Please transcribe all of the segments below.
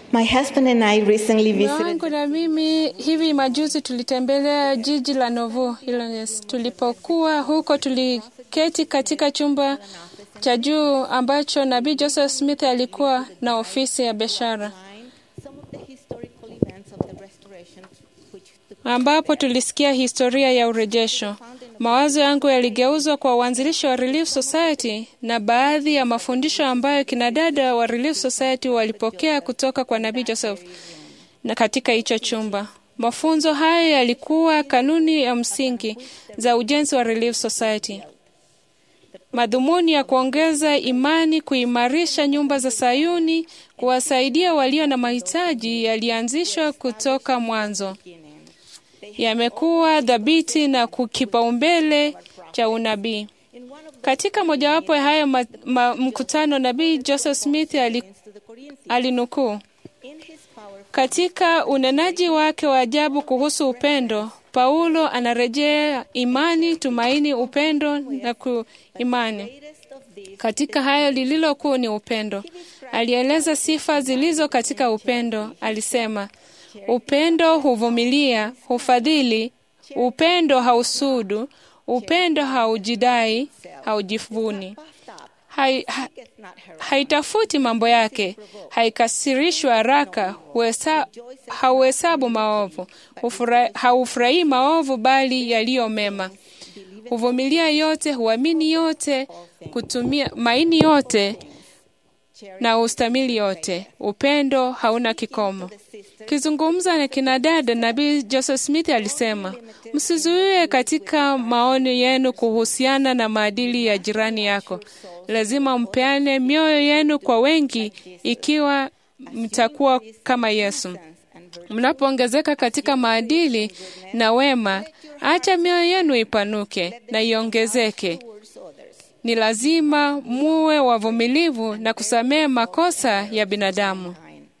My husband and I recently Mume visited wangu na mimi hivi majuzi tulitembelea jiji la Novo Illinois. Tulipokuwa huko, tuliketi katika chumba cha juu ambacho nabii Joseph Smith alikuwa na ofisi ya biashara, some of the historical events of the restoration which took ambapo tulisikia historia ya urejesho. Mawazo yangu yaligeuzwa kwa uanzilishi wa Relief Society na baadhi ya mafundisho ambayo kinadada wa Relief Society walipokea kutoka kwa nabii Joseph na katika hicho chumba. Mafunzo hayo yalikuwa kanuni ya msingi za ujenzi wa Relief Society. Madhumuni ya kuongeza imani, kuimarisha nyumba za Sayuni, kuwasaidia walio na mahitaji yalianzishwa kutoka mwanzo. Yamekuwa dhabiti na kipaumbele cha unabii. Katika mojawapo ya hayo ma, ma, mkutano, nabii Joseph Smith ali, alinukuu katika unenaji wake wa ajabu kuhusu upendo, Paulo anarejea imani, tumaini, upendo na kuimani. Katika hayo lililo kuu ni upendo. Alieleza sifa zilizo katika upendo. Alisema, upendo huvumilia, hufadhili, upendo hausudu, upendo haujidai, haujivuni, hai, ha, haitafuti mambo yake, haikasirishwi haraka, huhesa- hauhesabu maovu, hufura- haufurahii maovu, bali yaliyo mema, huvumilia yote, huamini yote, kutumia maini yote na ustamili yote. Upendo hauna kikomo. Kizungumza na kinadada, nabii Joseph Smith alisema, msizuie katika maoni yenu kuhusiana na maadili ya jirani yako. Lazima mpeane mioyo yenu kwa wengi, ikiwa mtakuwa kama Yesu. Mnapoongezeka katika maadili na wema, acha mioyo yenu ipanuke na iongezeke. Ni lazima muwe wavumilivu na kusamehe makosa ya binadamu.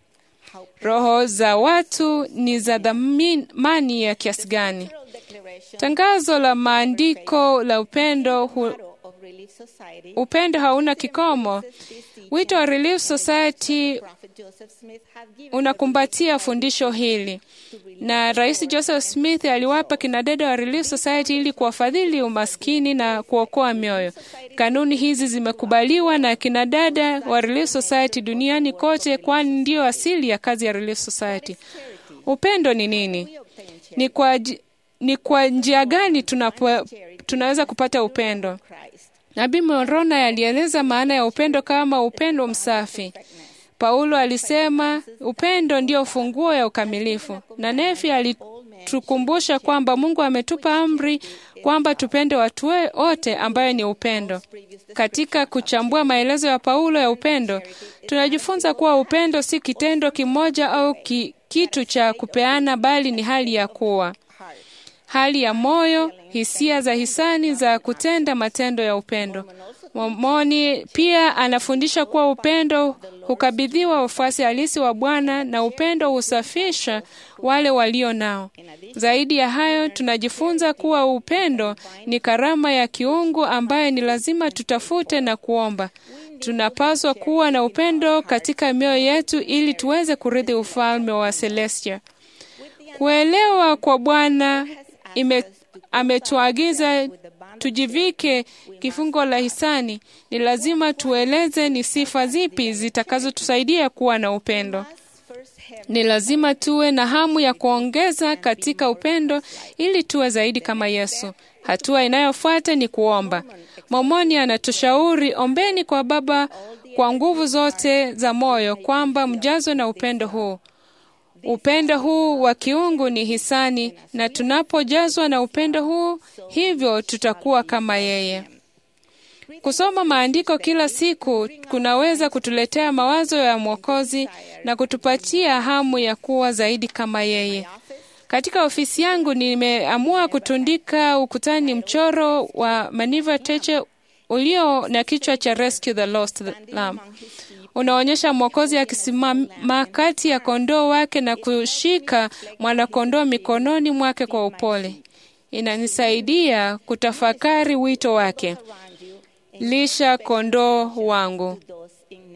Roho za watu ni za dhamani ya kiasi gani? Tangazo la maandiko la upendo hu, of Relief Society, upendo hauna kikomo. Wito wa Relief Society Prophet Joseph Smith had given unakumbatia fundisho hili, na Rais Joseph Smith aliwapa kinadada wa Relief Society ili kuwafadhili umaskini na kuokoa mioyo. Kanuni hizi zimekubaliwa na kinadada wa Relief Society duniani kote, kwani ndiyo asili ya kazi ya Relief Society. Upendo ni nini? Ni kwa, ji- ni kwa njia gani tunapo, tunaweza kupata upendo? Christ. Nabii Moroni alieleza maana ya upendo kama upendo msafi. Paulo alisema upendo ndio ufunguo ya ukamilifu, na Nefi alitukumbusha kwamba Mungu ametupa amri kwamba tupende watu we- wote, ambayo ni upendo. Katika kuchambua maelezo ya Paulo ya upendo, tunajifunza kuwa upendo si kitendo kimoja au ki, kitu cha kupeana, bali ni hali ya kuwa hali ya moyo, hisia za hisani za kutenda matendo ya upendo. Mormoni pia anafundisha kuwa upendo hukabidhiwa wafuasi halisi wa Bwana na upendo husafisha wale walio nao. Zaidi ya hayo, tunajifunza kuwa upendo ni karama ya kiungu ambayo ni lazima tutafute na kuomba. Tunapaswa kuwa na upendo katika mioyo yetu ili tuweze kurithi ufalme wa Celestia. Kuelewa kwa Bwana ime- ametuagiza tujivike kifungo la hisani. Ni lazima tueleze ni sifa zipi zitakazotusaidia kuwa na upendo. Ni lazima tuwe na hamu ya kuongeza katika upendo ili tuwe zaidi kama Yesu. Hatua inayofuata ni kuomba. Momoni anatushauri ombeni kwa Baba kwa nguvu zote za moyo, kwamba mjazwe na upendo huu. Upendo huu wa kiungu ni hisani, na tunapojazwa na upendo huu, hivyo tutakuwa kama yeye. Kusoma maandiko kila siku kunaweza kutuletea mawazo ya Mwokozi na kutupatia hamu ya kuwa zaidi kama yeye. Katika ofisi yangu nimeamua kutundika ukutani mchoro wa Maniva Teche ulio na kichwa cha Rescue the Lost Lamb. Unaonyesha Mwokozi akisimama kati ya kondoo wake na kushika mwanakondoo mikononi mwake kwa upole. Inanisaidia kutafakari wito wake, lisha kondoo wangu. those in need.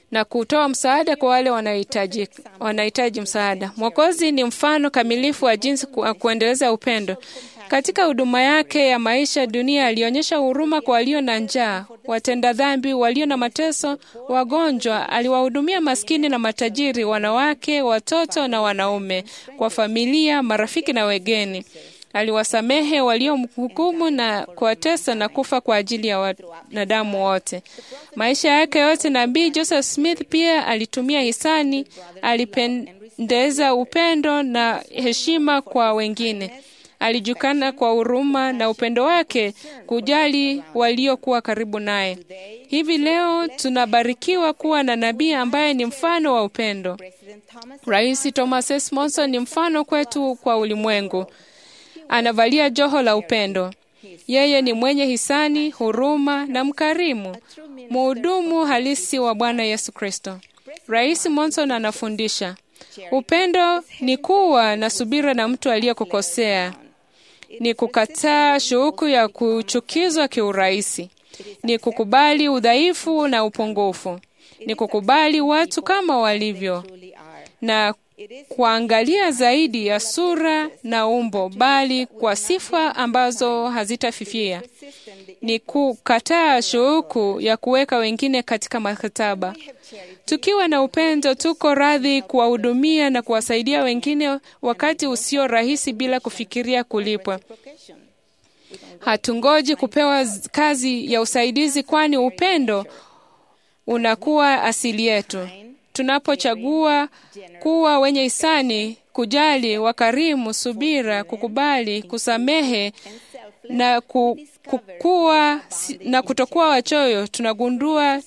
na kutoa msaada kwa wale wanahitaji wanahitaji msaada. Mwokozi ni mfano kamilifu wa jinsi ku, kuendeleza upendo. Katika huduma yake ya maisha dunia, alionyesha huruma kwa walio na njaa, watenda dhambi, walio na mateso, wagonjwa. Aliwahudumia maskini na matajiri, wanawake, watoto na wanaume, kwa familia, marafiki na wageni. Aliwasamehe waliomhukumu na kuwatesa na kufa kwa ajili ya wanadamu wote. Maisha yake yote, nabii Joseph Smith pia alitumia hisani, alipendeza upendo na heshima kwa wengine. Alijulikana kwa huruma na upendo wake kujali waliokuwa karibu naye. Hivi leo tunabarikiwa kuwa na nabii ambaye ni mfano wa upendo. Rais Thomas S. Monson ni mfano kwetu kwa ulimwengu. Anavalia joho la upendo. Yeye ni mwenye hisani, huruma na mkarimu, mhudumu halisi wa Bwana Yesu Kristo. Rais Monson anafundisha upendo ni kuwa na subira na mtu aliyekukosea, ni kukataa shauku ya kuchukizwa kiurahisi, ni kukubali udhaifu na upungufu, ni kukubali watu kama walivyo na kuangalia zaidi ya sura na umbo, bali kwa sifa ambazo hazitafifia. Ni kukataa shauku ya kuweka wengine katika makataba. Tukiwa na upendo, tuko radhi kuwahudumia na kuwasaidia wengine wakati usio rahisi, bila kufikiria kulipwa. Hatungoji kupewa kazi ya usaidizi, kwani upendo unakuwa asili yetu. Tunapochagua kuwa wenye hisani, kujali, wakarimu, subira, kukubali, kusamehe na kukua na kutokuwa wachoyo, tunagundua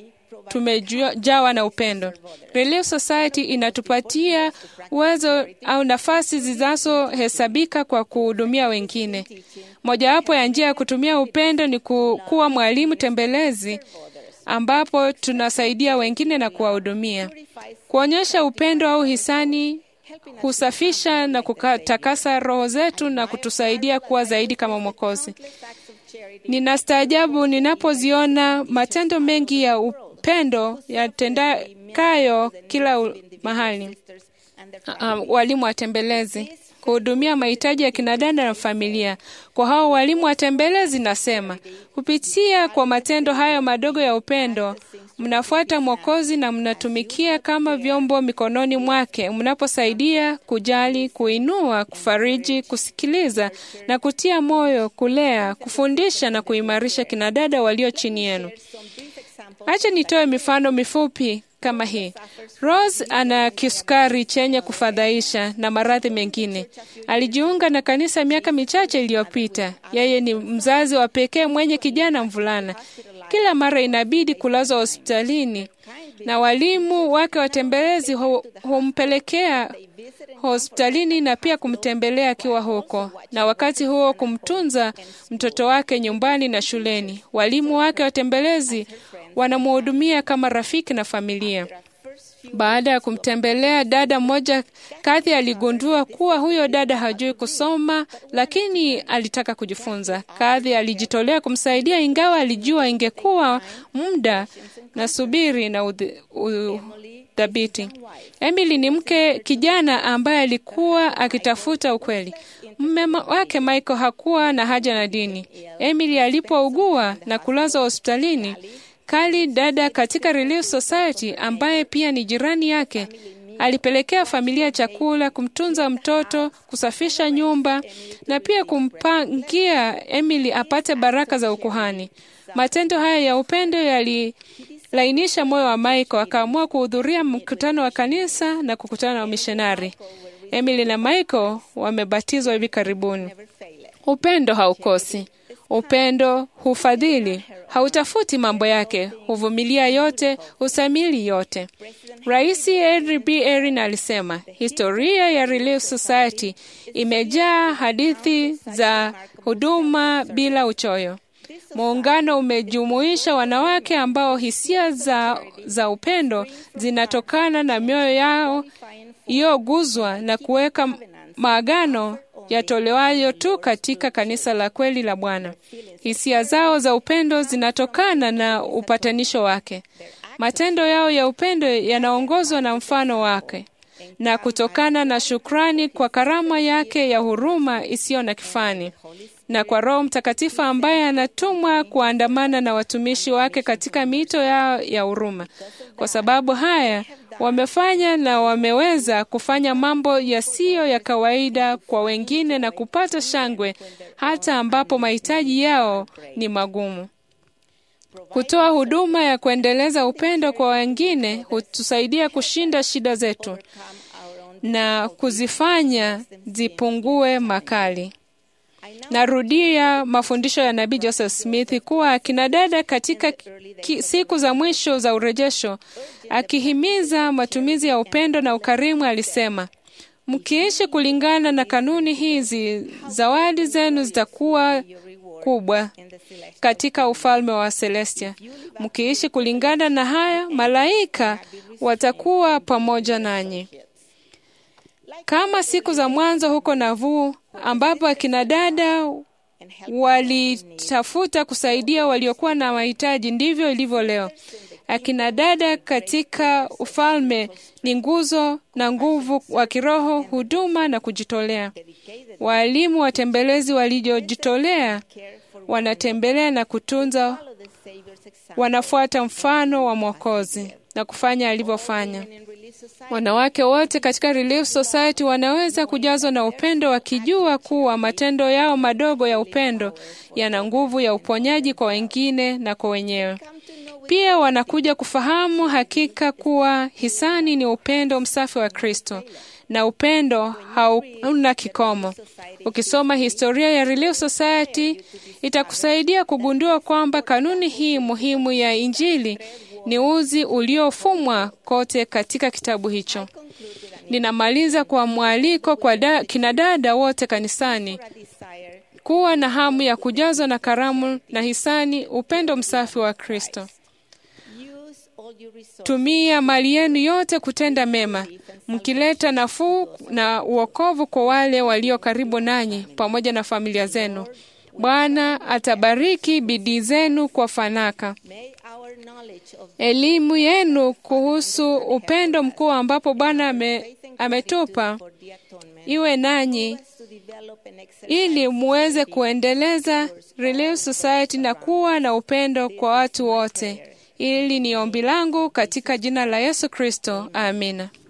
tumejawa na upendo. Relief Society inatupatia uwezo au nafasi zinazohesabika kwa kuhudumia wengine. Mojawapo ya njia ya kutumia upendo ni kuwa mwalimu tembelezi ambapo tunasaidia wengine na kuwahudumia. Kuonyesha upendo au hisani husafisha na kutakasa roho zetu na kutusaidia kuwa zaidi kama Mwokozi. Ninastaajabu ninapoziona matendo mengi ya upendo yatendakayo kila mahali. Um, walimu watembelezi kuhudumia mahitaji ya kinadada na familia. Kwa hao walimu watembelezi, nasema kupitia kwa matendo hayo madogo ya upendo, mnafuata Mwokozi na mnatumikia kama vyombo mikononi mwake, mnaposaidia, kujali, kuinua, kufariji, kusikiliza na kutia moyo, kulea, kufundisha na kuimarisha kinadada walio chini yenu. Acha nitoe mifano mifupi kama hii. Rose ana kisukari chenye kufadhaisha na maradhi mengine. Alijiunga na kanisa miaka michache iliyopita. Yeye ni mzazi wa pekee mwenye kijana mvulana. Kila mara inabidi kulazwa hospitalini, na walimu wake watembelezi humpelekea hospitalini na pia kumtembelea akiwa huko, na wakati huo kumtunza mtoto wake nyumbani na shuleni. Walimu wake watembelezi wanamhudumia kama rafiki na familia. Baada ya kumtembelea dada mmoja, Kathy aligundua kuwa huyo dada hajui kusoma, lakini alitaka kujifunza. Kathy alijitolea kumsaidia, ingawa alijua ingekuwa muda na subiri na udhabiti. Emily ni mke kijana ambaye alikuwa akitafuta ukweli. Mume wake Michael hakuwa na haja na dini. Emily alipougua na kulazwa hospitalini Kali, dada katika Relief Society ambaye pia ni jirani yake, alipelekea familia chakula, kumtunza mtoto, kusafisha nyumba na pia kumpangia Emily apate baraka za ukuhani. Matendo haya ya upendo yalilainisha moyo wa Michael, akaamua kuhudhuria mkutano wa kanisa na kukutana na wamishonari. Emily na Michael wamebatizwa hivi karibuni. Upendo haukosi. Upendo hufadhili, hautafuti mambo yake, huvumilia yote, husamili yote. Rais Henry B. Erin alisema historia ya Relief Society imejaa hadithi za huduma bila uchoyo. Muungano umejumuisha wanawake ambao hisia za, za upendo zinatokana na mioyo yao iliyoguzwa na kuweka maagano yatolewayo tu katika kanisa la kweli la Bwana. Hisia zao za upendo zinatokana na upatanisho wake. Matendo yao ya upendo yanaongozwa na mfano wake na kutokana na shukrani kwa karama yake ya huruma isiyo na kifani na kwa Roho Mtakatifu ambaye anatumwa kuandamana na watumishi wake katika mito yao ya huruma. Kwa sababu haya wamefanya na wameweza kufanya mambo yasiyo ya kawaida kwa wengine na kupata shangwe hata ambapo mahitaji yao ni magumu. Kutoa huduma ya kuendeleza upendo kwa wengine hutusaidia kushinda shida zetu na kuzifanya zipungue makali. Narudia mafundisho ya Nabii Joseph Smith kuwa akina dada katika ki, siku za mwisho za urejesho, akihimiza matumizi ya upendo na ukarimu, alisema mkiishi kulingana na kanuni hizi, zawadi zenu zitakuwa kubwa katika ufalme wa Celestia. Mkiishi kulingana na haya, malaika watakuwa pamoja nanyi kama siku za mwanzo huko Nauvoo, ambapo akina dada walitafuta kusaidia waliokuwa na mahitaji, ndivyo ilivyo leo. Akina dada katika ufalme ni nguzo na nguvu wa kiroho, huduma na kujitolea. Waalimu watembelezi waliojitolea wanatembelea na kutunza, wanafuata mfano wa Mwokozi na kufanya alivyofanya. Wanawake wote katika Relief Society wanaweza kujazwa na upendo wakijua kuwa matendo yao madogo ya upendo yana nguvu ya uponyaji kwa wengine na kwa wenyewe. Pia wanakuja kufahamu hakika kuwa hisani ni upendo msafi wa Kristo na upendo hauna kikomo. Ukisoma historia ya Relief Society itakusaidia kugundua kwamba kanuni hii muhimu ya Injili ni uzi uliofumwa kote katika kitabu hicho. Ninamaliza kwa mwaliko kwa da, kinadada wote kanisani kuwa na hamu ya kujazwa na karamu na hisani, upendo msafi wa Kristo. Tumia mali yenu yote kutenda mema, mkileta nafuu na uokovu kwa wale walio karibu nanyi pamoja na familia zenu. Bwana atabariki bidii zenu kwa fanaka. Elimu yenu kuhusu upendo mkuu ambapo Bwana ame, ametupa iwe nanyi ili muweze kuendeleza Relief Society na kuwa na upendo kwa watu wote. Ili ni ombi langu katika jina la Yesu Kristo, amina.